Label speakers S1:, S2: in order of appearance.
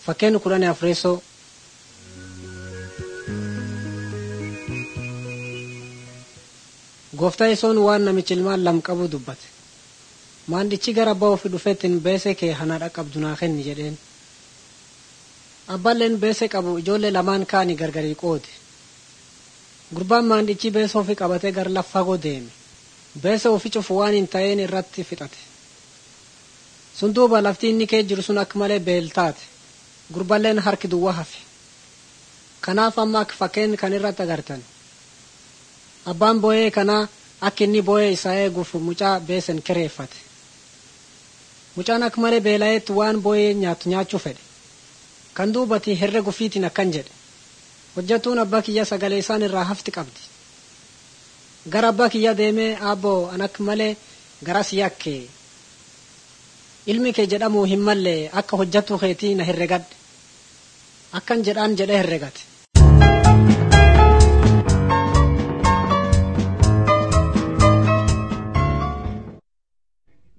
S1: Fakkeenya kudhanii afreessoo gooftaa isoon waan namichi ilmaan lam qabu dubbate maandichi gara abbaa ofii dhufeettiin beesee kee hanaadha qabdu naa kenni jedheen abbaalleen beesee qabu ijoollee lamaan kaanii gargarii qoode gurbaan maandichi beesee ofii qabatee gara lafa fagoo deeme beesee ofii cufu waan hin ta'een irratti fixate sun duuba lafti inni kee jiru sun akka malee beeltaate gurballeen harki duwwaa hafe kanaaf amma akka fakkeen kan irratti agartan abbaan boo'ee kanaa akka inni boo'ee isaa eeguuf mucaa beesen kireeffate mucaan akka malee beela'eetti waan boo'ee nyaatu nyaachuu fedhe kan duubati herrega gufiitiin akkan jedhe hojjatuun abbaa kiyya sagalee isaan irraa hafti qabdi gara abbaa kiyya deemee aabboo an akka malee garas yakke ilmi kee jedhamu hin mallee akka hojjatu keetii na herregadhe akkan jedhaan jedhe herregate